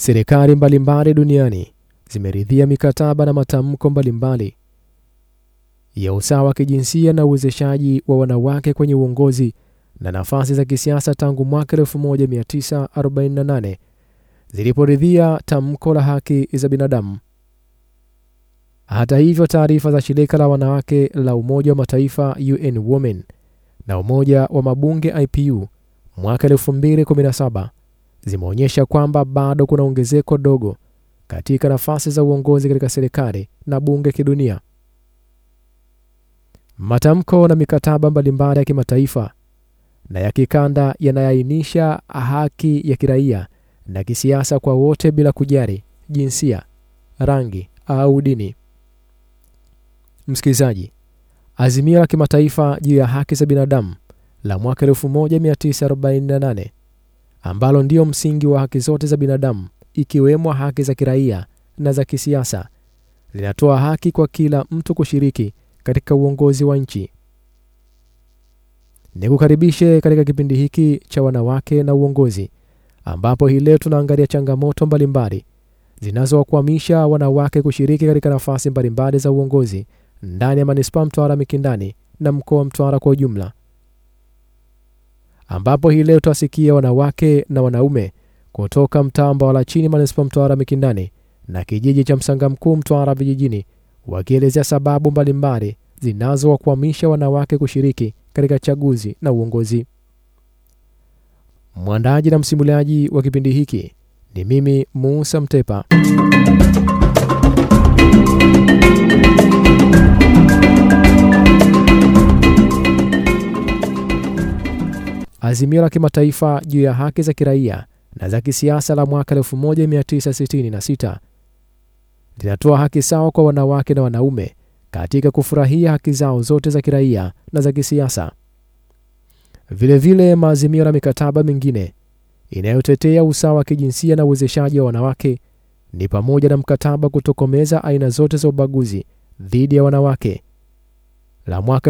Serikali mbalimbali duniani zimeridhia mikataba na matamko mbalimbali ya usawa wa kijinsia na uwezeshaji wa wanawake kwenye uongozi na nafasi za kisiasa tangu mwaka 1948 ziliporidhia tamko la haki za binadamu. Hata hivyo, taarifa za shirika la wanawake la Umoja wa Mataifa UN Women na Umoja wa Mabunge IPU mwaka 2017 zimeonyesha kwamba bado kuna ongezeko dogo katika nafasi za uongozi katika serikali na bunge kidunia. Matamko na mikataba mbalimbali ya kimataifa na ya kikanda yanaainisha haki ya kiraia na kisiasa kwa wote bila kujali jinsia, rangi au dini. Msikilizaji, azimio la kimataifa juu ya haki za binadamu la mwaka 1948 ambalo ndio msingi wa haki zote za binadamu ikiwemo haki za kiraia na za kisiasa linatoa haki kwa kila mtu kushiriki katika uongozi wa nchi. Nikukaribishe katika kipindi hiki cha wanawake na uongozi, ambapo hii leo tunaangalia changamoto mbalimbali zinazowakwamisha wanawake kushiriki katika nafasi mbalimbali za uongozi ndani ya manispaa Mtwara Mikindani na mkoa wa Mtwara kwa ujumla, ambapo hii leo tutasikia wanawake na wanaume kutoka mtaa Mbawala chini manispaa Mtwara Mikindani na kijiji cha Msanga Mkuu Mtwara vijijini wakielezea sababu mbalimbali zinazowakwamisha wanawake kushiriki katika chaguzi na uongozi. Mwandaji na msimuliaji wa kipindi hiki ni mimi Musa Mtepa. Azimio la kimataifa juu ya haki za kiraia na za kisiasa la mwaka 1966 linatoa haki sawa kwa wanawake na wanaume katika kufurahia haki zao zote za kiraia na za kisiasa. Vilevile, maazimio na mikataba mingine inayotetea usawa wa kijinsia na uwezeshaji wa wanawake ni pamoja na mkataba kutokomeza aina zote za ubaguzi dhidi ya wanawake la mwaka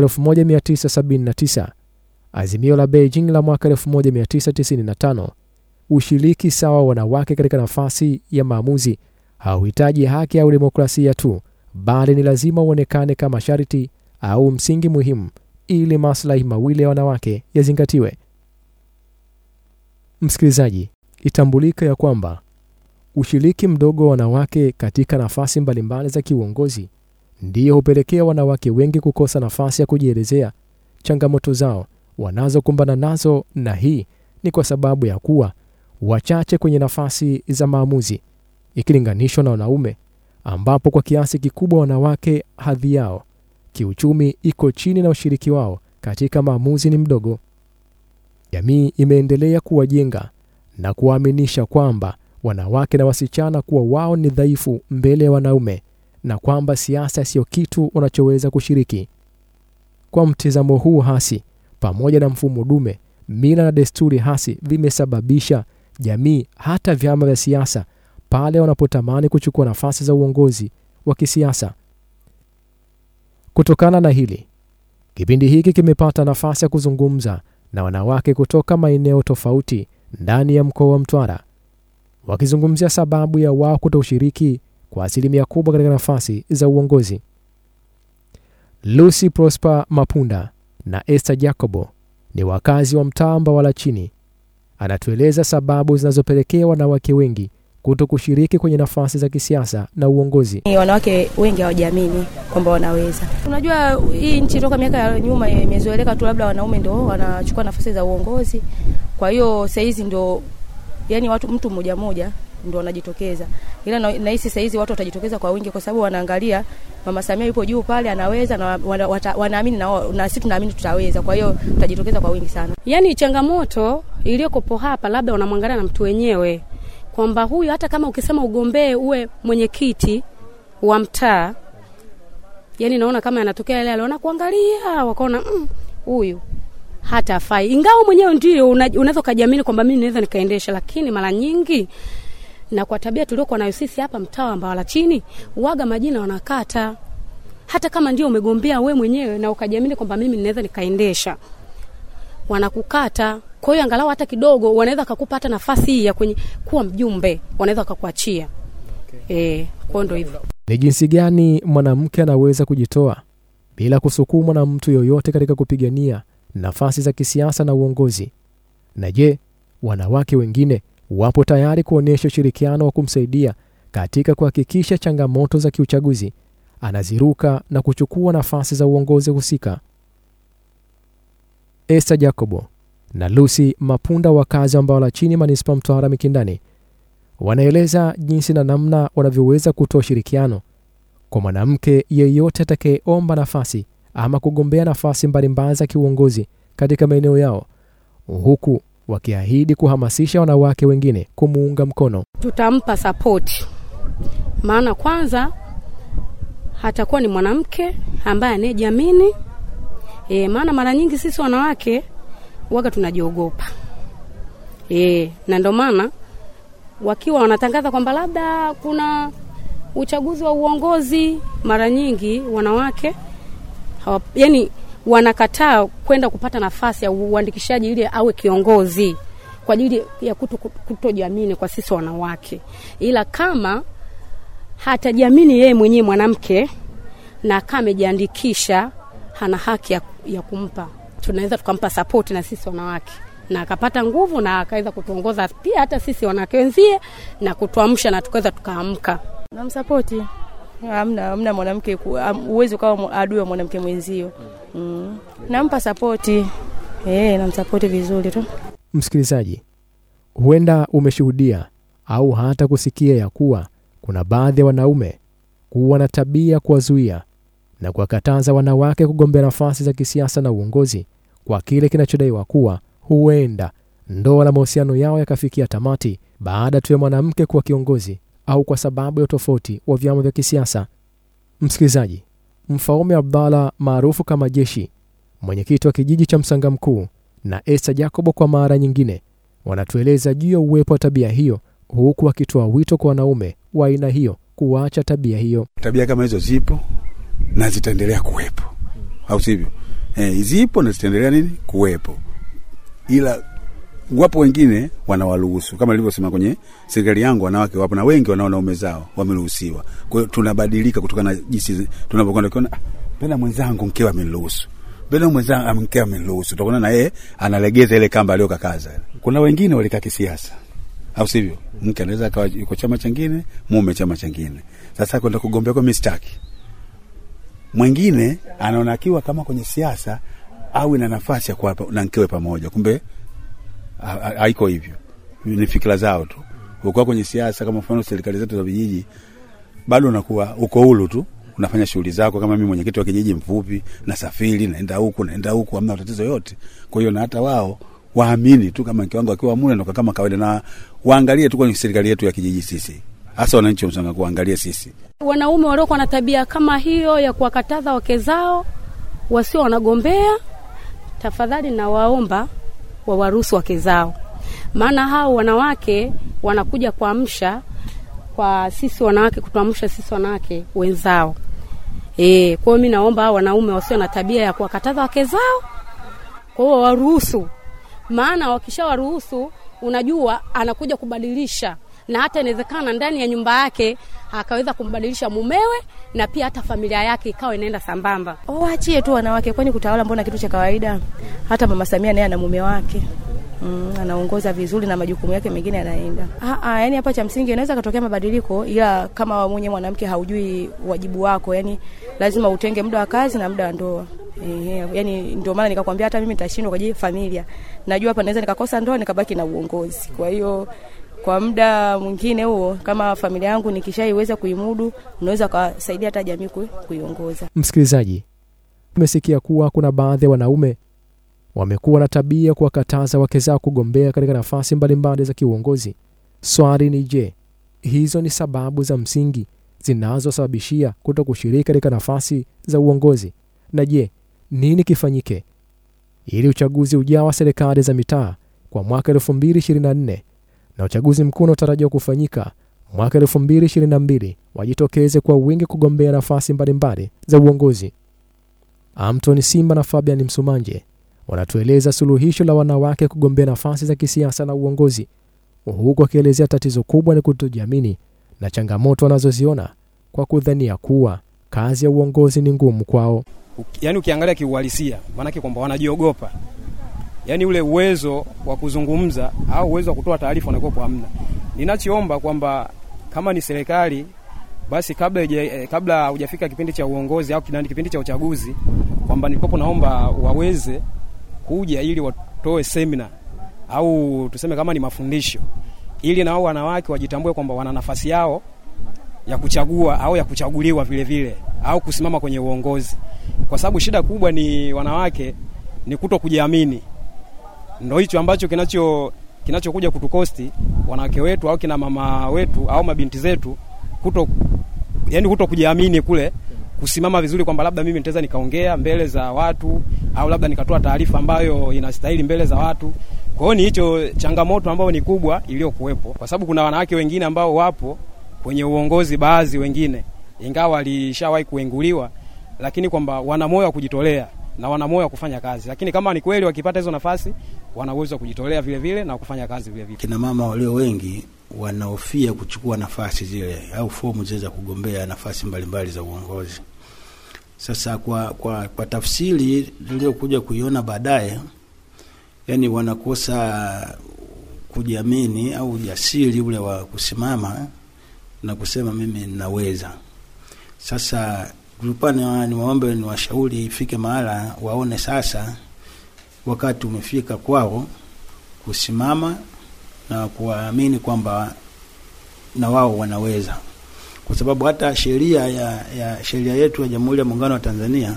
1979, azimio la Beijing la mwaka 1995. Ushiriki sawa wa wanawake katika nafasi ya maamuzi hauhitaji haki au demokrasia tu, bali ni lazima uonekane kama sharti au msingi muhimu ili maslahi mawili ya wanawake yazingatiwe. Msikilizaji, itambulika ya kwamba ushiriki mdogo wa wanawake katika nafasi mbalimbali za kiuongozi ndiyo hupelekea wanawake wengi kukosa nafasi ya kujielezea changamoto zao wanazokumbana nazo, na hii ni kwa sababu ya kuwa wachache kwenye nafasi za maamuzi ikilinganishwa na wanaume, ambapo kwa kiasi kikubwa wanawake hadhi yao kiuchumi iko chini na ushiriki wao katika maamuzi ni mdogo. Jamii imeendelea kuwajenga na kuwaaminisha kwamba wanawake na wasichana kuwa wao ni dhaifu mbele ya wanaume na kwamba siasa siyo kitu wanachoweza kushiriki. Kwa mtizamo huu hasi, pamoja na mfumo dume, mila na desturi hasi vimesababisha jamii, hata vyama vya siasa, pale wanapotamani kuchukua nafasi za uongozi wa kisiasa. Kutokana na hili, kipindi hiki kimepata nafasi ya kuzungumza na wanawake kutoka maeneo tofauti ndani ya mkoa wa Mtwara, wakizungumzia sababu ya wao kutoshiriki kwa asilimia kubwa katika nafasi za uongozi. Lucy Prosper Mapunda na Esther Jacobo ni wakazi wa mtaa Mbawala chini, anatueleza sababu zinazopelekea wanawake wengi kuto kushiriki kwenye nafasi za kisiasa na uongozi. Wanawake wengi hawajiamini kwamba wanaweza. Unajua, hii nchi toka miaka ya nyuma imezoeleka tu, labda wanaume ndo wanachukua nafasi za uongozi. Kwa hiyo sahizi ndo yani watu mtu mmoja mmoja ndo wanajitokeza, ila nahisi sahizi watu watajitokeza kwa wingi, kwa sababu wanaangalia Mama Samia yupo juu pale, anaweza na wanaamini na, na sisi tunaamini tutaweza. Kwa hiyo tutajitokeza kwa wingi sana. Yani changamoto iliyokopo hapa, labda unamwangalia na mtu wenyewe kwamba huyu hata kama ukisema ugombee uwe mwenyekiti wa mtaa, yani naona kama yanatokea yale aliona kuangalia, wakaona huyu mm, hata afai, ingawa mwenyewe ndio unaweza ukajiamini kwamba mimi naweza nikaendesha, lakini mara nyingi na kwa tabia tuliokuwa nayo sisi hapa mtaa wa Mbawala chini, uaga majina wanakata, hata kama ndio umegombea we mwenyewe na ukajiamini kwamba mimi ninaweza nikaendesha, wanakukata Kwa hiyo angalau hata kidogo wanaweza kakupa hata nafasi hii ya kwenye kuwa mjumbe, wanaweza kakuachia. Eh, kwa hiyo ndio hivyo. Ni jinsi gani mwanamke anaweza kujitoa bila kusukumwa na mtu yoyote katika kupigania nafasi za kisiasa na uongozi? Na je, wanawake wengine wapo tayari kuonyesha ushirikiano wa kumsaidia katika kuhakikisha changamoto za kiuchaguzi anaziruka na kuchukua nafasi za uongozi husika? Esther Jacobo na Lucy Mapunda, wakazi wa Mbawala chini manispaa Mtwara Mikindani, wanaeleza jinsi na namna wanavyoweza kutoa ushirikiano kwa mwanamke yeyote atakayeomba nafasi ama kugombea nafasi mbalimbali za kiuongozi katika maeneo yao, huku wakiahidi kuhamasisha wanawake wengine kumuunga mkono. Tutampa sapoti, maana kwanza hatakuwa ni mwanamke ambaye anayejiamini. E, maana mara nyingi sisi wanawake waga tunajiogopa e, na ndio maana wakiwa wanatangaza kwamba labda kuna uchaguzi wa uongozi, mara nyingi wanawake hawa, yani wanakataa kwenda kupata nafasi ya uandikishaji ili awe kiongozi kwa ajili ya kuto, kutojiamini kwa sisi wanawake, ila kama hatajiamini yeye mwenyewe mwanamke na kama amejiandikisha, hana haki ya, ya kumpa, tunaweza tukampa sapoti na sisi wanawake na akapata nguvu na akaweza kutuongoza pia hata sisi wanawake wenzie na kutuamsha na tukaweza tukaamka. Namsapoti, hamna hamna mwanamke uwezi ukawa adui wa mwanamke mwenzio. Mm. Nampa sapoti eh, namsapoti vizuri tu. Msikilizaji, huenda umeshuhudia au hata kusikia ya kuwa kuna baadhi ya wanaume kuwa na tabia kuwazuia na kuwakataza wanawake kugombea nafasi za kisiasa na uongozi kwa kile kinachodaiwa kuwa huenda ndoa na mahusiano yao yakafikia tamati baada tu ya mwanamke kuwa kiongozi au kwa sababu ya utofauti wa vyama vya kisiasa. Msikilizaji, Mfaume Abdalla maarufu kama Jeshi, mwenyekiti wa kijiji cha Msanga Mkuu, na Esther Jacobo kwa mara nyingine wanatueleza juu ya uwepo wa tabia hiyo, huku wakitoa wito kwa wanaume wa aina hiyo kuacha tabia hiyo. Tabia kama hizo zipo na zitaendelea kuwepo, au sivyo? Eh, zipo na zitaendelea nini kuwepo, ila wapo wengine wanawaruhusu kama nilivyosema kwenye serikali yangu, wanawake wapo na wengi wana wanaume zao wameruhusiwa. Kwa hiyo tunabadilika kutokana na jinsi tunavyokwenda kuona, mbona mwenzangu mkewe ameniruhusu, mbona mwenzangu mkewe ameniruhusu, tutakuona na yeye analegeza ile kamba aliyokakaza. Kuna wengine walikaa kisiasa, au sivyo? Mke anaweza akawa yuko chama chingine, mume chama chingine. Sasa kwenda kugombea kwa mistaki, mwingine anaona akiwa kama kwenye siasa au ina nafasi ya kuwa na mkewe pamoja, kumbe haiko hivyo, ni fikira zao tu. Ukiwa kwenye siasa, kama mfano serikali zetu za vijiji, bado unakuwa uko huru tu, unafanya shughuli zako. Kama mimi mwenyekiti wa kijiji mfupi, nasafiri naenda huku naenda huku, hamna tatizo yote. Kwa hiyo na hata wao waamini tu kama mke wangu akiwa mule ndo kama kawaida, na waangalie tu kwenye serikali yetu ya kijiji sisi hasa wananchi wa Msanga kuangalia sisi wanaume waliokuwa na tabia kama hiyo ya kuwakataza wake zao wasio wanagombea, tafadhali nawaomba wawaruhusu wake zao, maana hao wanawake wanakuja kuamsha kwa sisi wanawake, kutuamsha sisi wanawake wenzao. E, kwa hiyo mi naomba hao wanaume wasio na tabia ya kuwakataza wake zao, kwa hiyo waruhusu, maana wakishawaruhusu, unajua anakuja kubadilisha na hata inawezekana ndani ya nyumba yake akaweza kumbadilisha mumewe na pia hata familia yake ikawa inaenda sambamba. Waachie tu wanawake, kwani kutawala mbona kitu cha kawaida? Hata mama Samia naye ana mume wake mm, anaongoza vizuri na majukumu yake mengine yanaenda. Ah, ah, yani hapa cha msingi inaweza katokea mabadiliko, ila kama mwenye mwanamke haujui wajibu wako, yani lazima utenge muda wa kazi na muda wa ndoa. Ehe, yani ndio maana nikakwambia hata mimi nitashindwa kwa ajili ya familia. Najua hapa naweza nikakosa ndoa nikabaki na uongozi. Kwa hiyo kwa muda mwingine huo, kama familia yangu nikishaiweza kuimudu, unaweza ukasaidia hata jamii kuiongoza. Msikilizaji, umesikia kuwa kuna baadhi ya wanaume wamekuwa na tabia kuwakataza wake zao kugombea katika nafasi mbalimbali za kiuongozi. Swali ni je, hizo ni sababu za msingi zinazosababishia kuto kushiriki katika nafasi za uongozi? Na je, nini kifanyike ili uchaguzi ujao wa serikali za mitaa kwa mwaka 2024 na uchaguzi mkuu unaotarajiwa kufanyika mwaka 2022 wajitokeze kwa wingi kugombea nafasi mbalimbali za uongozi. Amton Simba na Fabian Msumanje wanatueleza suluhisho la wanawake kugombea nafasi za kisiasa na uongozi, huku wakielezea tatizo kubwa ni kutojiamini na changamoto wanazoziona kwa kudhania kuwa kazi ya uongozi ni ngumu kwao. Uki- yaani ukiangalia kiuhalisia, maanake kwamba wanajiogopa, yaani ule uwezo wa kuzungumza au uwezo wa kutoa taarifa wanakuwepo hamna. Ninachoomba kwamba kama ni serikali basi kabla ije, eh, kabla hujafika kipindi cha uongozi au kinani kipindi cha uchaguzi, kwamba nilikopo naomba waweze kuja ili watoe semina au tuseme kama ni mafundisho, ili nao wanawake wajitambue kwamba wana nafasi yao ya kuchagua au ya kuchaguliwa vile vile au kusimama kwenye uongozi, kwa sababu shida kubwa ni wanawake ni kuto kujiamini. Ndo hicho ambacho kinacho kinachokuja kutukosti wanawake wetu au kina mama wetu au mabinti zetu kuto, yani kuto kujiamini kule kusimama vizuri kwamba labda mimi nitaweza nikaongea mbele za watu au labda nikatoa taarifa ambayo inastahili mbele za watu. Kwa hiyo ni hicho changamoto ambayo ni kubwa iliyokuwepo, kwa sababu kuna wanawake wengine ambao wapo kwenye uongozi, baadhi wengine ingawa walishawahi kuenguliwa, lakini kwamba wana moyo wa kujitolea na wana moyo wa kufanya kazi, lakini kama ni kweli wakipata hizo nafasi wana uwezo wa kujitolea vile vile na kufanya kazi vile vile. Kina mama walio wengi wanahofia kuchukua nafasi zile au fomu zile za kugombea nafasi mbalimbali za uongozi. Sasa kwa, kwa, kwa tafsiri niliyokuja kuiona baadaye, yani wanakosa kujiamini au ujasiri ule wa kusimama na kusema mimi ninaweza. Sasa tulikuwa ni niwaombe ni washauri ifike mahala waone sasa wakati umefika kwao kusimama na kuwaamini kwamba na wao wanaweza, kwa sababu hata sheria ya, ya sheria yetu ya Jamhuri ya Muungano wa Tanzania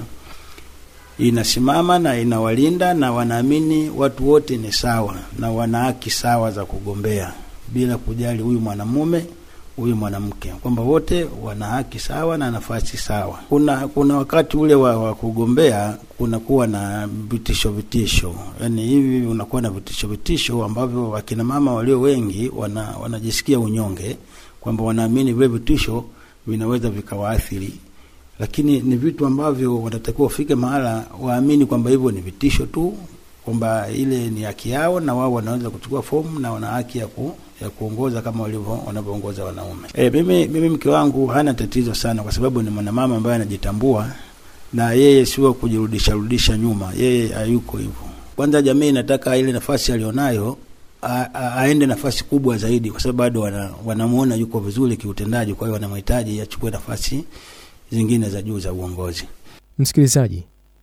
inasimama na inawalinda na wanaamini watu wote ni sawa na wana haki sawa za kugombea bila kujali huyu mwanamume huyu mwanamke, kwamba wote wana haki sawa na nafasi sawa. Kuna kuna wakati ule wa, wa kugombea kunakuwa na vitisho vitisho, yani hivi unakuwa na vitisho vitisho ambavyo wakina mama walio wengi wana, wanajisikia unyonge kwamba wanaamini vile vitisho vinaweza vikawaathiri, lakini ni vitu ambavyo wanatakiwa wafike mahala waamini kwamba hivyo ni vitisho tu, kwamba ile ni haki yao na wao wanaweza kuchukua fomu na wana haki ya ku, ya kuongoza kama walivyo wanavyoongoza wanaume. E, mimi, mimi mke wangu hana tatizo sana, kwa sababu ni mwanamama ambaye anajitambua na yeye sio kujirudisha rudisha nyuma, yeye hayuko hivyo. Kwanza jamii inataka ile nafasi alionayo a- a- aende nafasi kubwa zaidi, kwa sababu bado wana, wanamuona yuko vizuri kiutendaji, kwa hiyo wanamhitaji achukue nafasi zingine za juu za uongozi. Msikilizaji,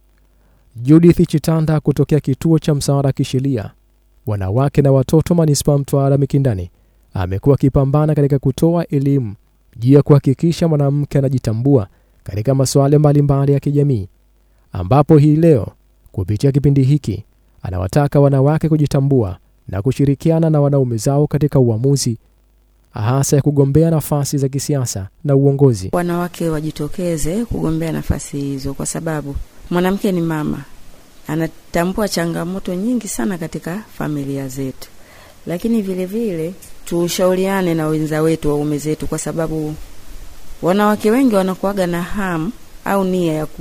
Judith Chitanda kutokea kituo cha msaada wa kisheria wanawake na watoto manispaa Mtwara Mikindani amekuwa akipambana katika kutoa elimu juu ya kuhakikisha mwanamke anajitambua katika masuala mbalimbali ya kijamii, ambapo hii leo kupitia kipindi hiki anawataka wanawake kujitambua na kushirikiana na wanaume zao katika uamuzi hasa ya kugombea nafasi za kisiasa na uongozi. wanawake wajitokeze kugombea nafasi hizo, kwa sababu mwanamke ni mama, anatambua changamoto nyingi sana katika familia zetu, lakini vile vile tushauriane na wenza wetu, waume zetu, kwa sababu wanawake wengi wanakuaga na hamu au nia ya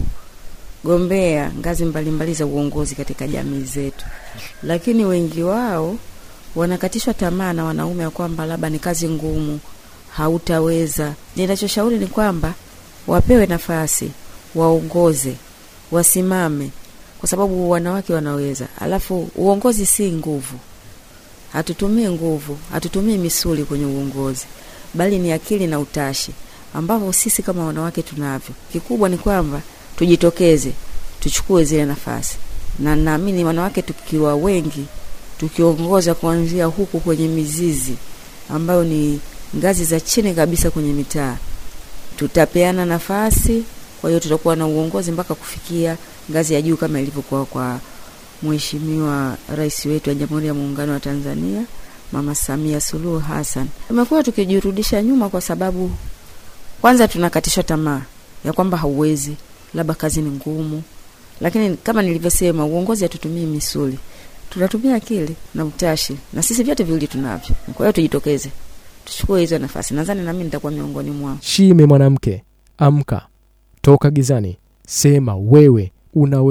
kugombea ngazi mbalimbali za uongozi katika jamii zetu, lakini wengi wao wanakatishwa tamaa na wanaume ya kwamba labda ni kazi ngumu, hautaweza. Ninachoshauri ni kwamba wapewe nafasi, waongoze, wasimame, kwa sababu wanawake wanaweza. Alafu uongozi si nguvu, hatutumii nguvu, hatutumii misuli kwenye uongozi, bali ni akili na utashi ambavyo sisi kama wanawake tunavyo. Kikubwa ni kwamba tujitokeze, tuchukue zile nafasi, na naamini wanawake tukiwa wengi, tukiongoza kuanzia huku kwenye mizizi ambayo ni ngazi za chini kabisa kwenye mitaa, tutapeana nafasi. Kwa hiyo tutakuwa na uongozi mpaka kufikia ngazi ya juu kama ilivyokuwa kwa Mheshimiwa Rais wetu wa Jamhuri ya Muungano wa Tanzania, Mama Samia Suluhu Hassan. Tumekuwa tukijirudisha nyuma kwa sababu kwanza tunakatishwa tamaa ya kwamba hauwezi, labda kazi ni ngumu, lakini kama nilivyosema, uongozi hatutumii misuli, tunatumia akili na utashi, na sisi vyote viwili tunavyo. Kwa hiyo tujitokeze, tuchukue hizo nafasi. Nadhani nami nitakuwa miongoni mwao. Shime mwanamke, amka, toka gizani, sema wewe unaweza.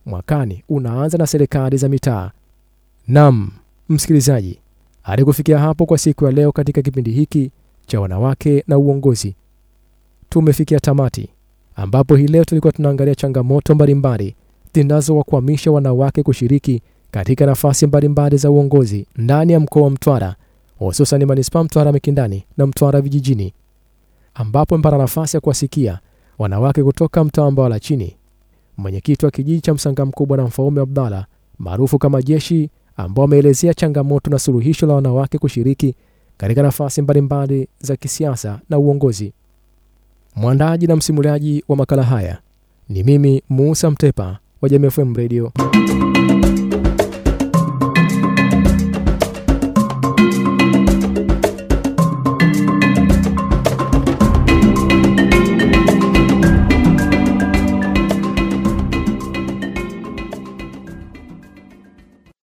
mwakani unaanza na serikali za mitaa. Nam msikilizaji, hadi kufikia hapo kwa siku ya leo katika kipindi hiki cha wanawake na uongozi, tumefikia tamati, ambapo hii leo tulikuwa tunaangalia changamoto mbalimbali zinazowakwamisha wanawake kushiriki katika nafasi mbalimbali za uongozi ndani ya mkoa wa Mtwara, hususan manispaa Mtwara Mikindani na Mtwara vijijini, ambapo mpata nafasi ya kuwasikia wanawake kutoka mtaa Mbawala chini, mwenyekiti wa kijiji cha Msanga Mkubwa na Mfaume Abdalla maarufu kama Jeshi, ambao ameelezea changamoto na suluhisho la wanawake kushiriki katika nafasi mbalimbali za kisiasa na uongozi. Mwandaji na msimuliaji wa makala haya ni mimi Musa Mtepa wa Jamii FM Radio.